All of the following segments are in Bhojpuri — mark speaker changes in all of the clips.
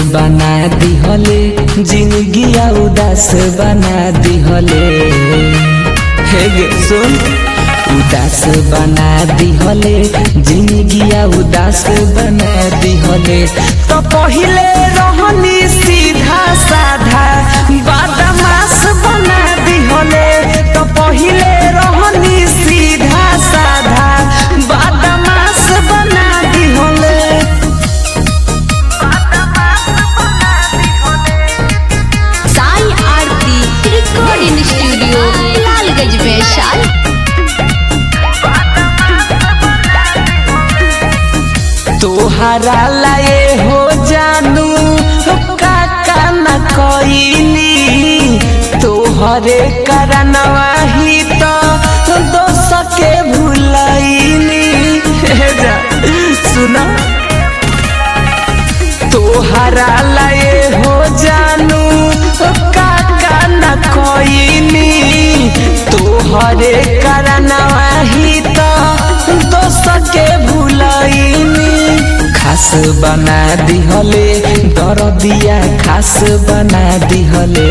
Speaker 1: बना दिहले जिंदगी उदास बना दिहले हे गे सुन उदास बना दिहले जिंदगी उदास बना दिहले तो पहिले रहनी सीधा साधा बदमाश बना दिहले तो पहिले रहनी सीधा साधा बदमाश बना दिहले
Speaker 2: साई आरती रिकॉर्डिंग स्टूडियो लालगंज वैशाली
Speaker 1: तोहरा लाए हो जानू काका न कईली तोहरे करनवा ही तो दोस के भूलैली हे जा सुना तोहरा लाए हो जानू काका न कईली तोहरे करनवा ही तो दोस के भूलैली खास बना दिहले दरदिया खास बना दिहले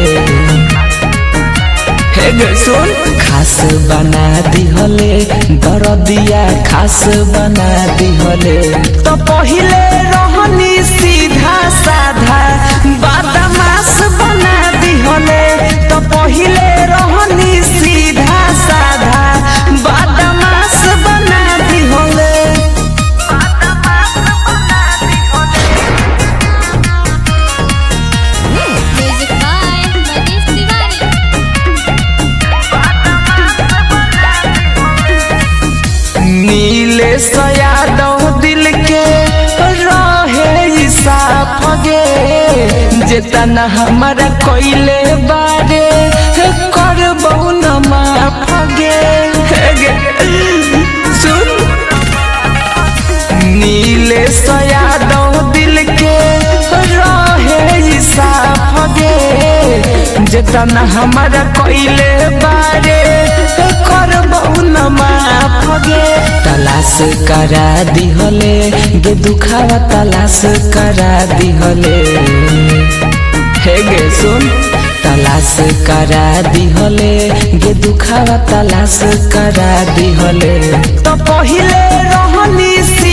Speaker 1: हे गे सुन खास बना दिहले दरदिया खास बना दिहले तो पहिले रहनी सीधा साधा बदमाश बना दिहले तो पहिले रहनी सीधा साधा बदमाश बना दिहले
Speaker 2: म्यूजिक बाय मनीष तिवारी
Speaker 1: नीले यादव दिल के रहे साफ गे जेतना हमारा कोइले बारे करबौ न माफ गे हे गे, सुन नीले यादव दिल के रहे साफ गे जेतना हमारा कोइले बारे करबौ न माफ गे तलाश करा दिहले गे दुखावा तलाश करा दिहले हे गे सुन तलाश करा दिहले गे दुखावा तलाश करा दिहले तो पहिले रहनी सी